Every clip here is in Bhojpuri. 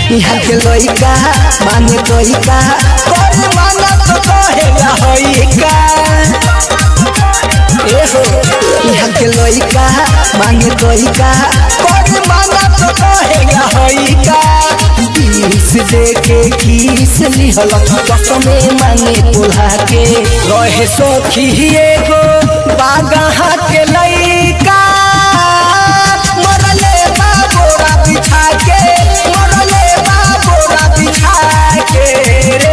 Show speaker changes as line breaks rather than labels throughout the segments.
यहाँ के लइका माने तोइका करे माना तो कहेला होइका ए हो यहाँ के लइका माने तोइका करे माना तो कहेला होइका किस दे के किस लिहल कसमे माने कोल्हा के रहे सखी एगो बागहा के लइका मरले बा बोरा बिछा के मरले बा बोरा बिछा के रे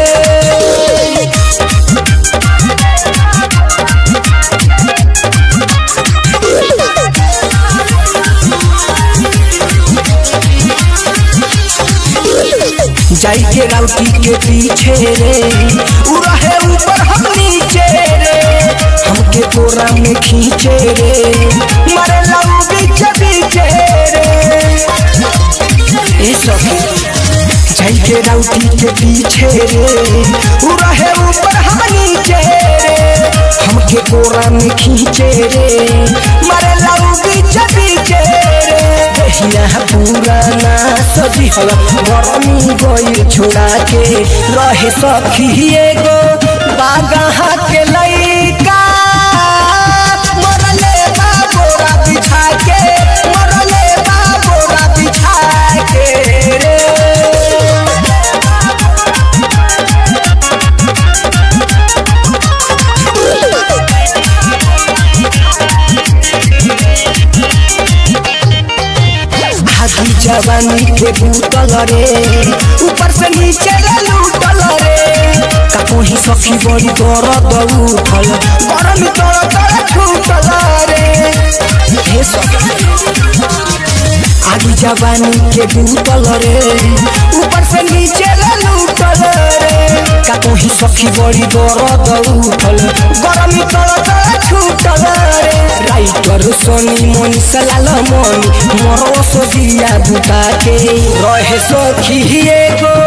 जाई के राउटी के पीछे रे उ रहे ऊपर हम नीचे रे हमके कोरा में खींचे रे मरे लऊ बीच बीचे रे ए सखी जाई के राउटी के पीछे रे उ रहे ऊपर हम नीचे रे हमके कोरा में खींचे रे मरे लऊ बीच बीचे रे देहिया पुराना सजी हल गरमी गई छोड़ा के रहे सखी एगो बागहा के लइका मरले बा बोरा बिछा के मरले बा बोरा बिछा के रे भागी जवानी के बूतल रे ऊपर से नीचे ले लूटल रे काको ही सखी बड़ी दर्द उठल गरम तोड़ तोड़ छूटल रे हे सखी आगी जवानी के बूतल रे ऊपर से नीचे ले लूटल रे काको ही सखी बड़ी दर्द उठल गरम तोड़ तोड़ छूटल रे राइटर सोनी मनी सलाल मनी मरो सो दिया बुता के रहे सखी एगो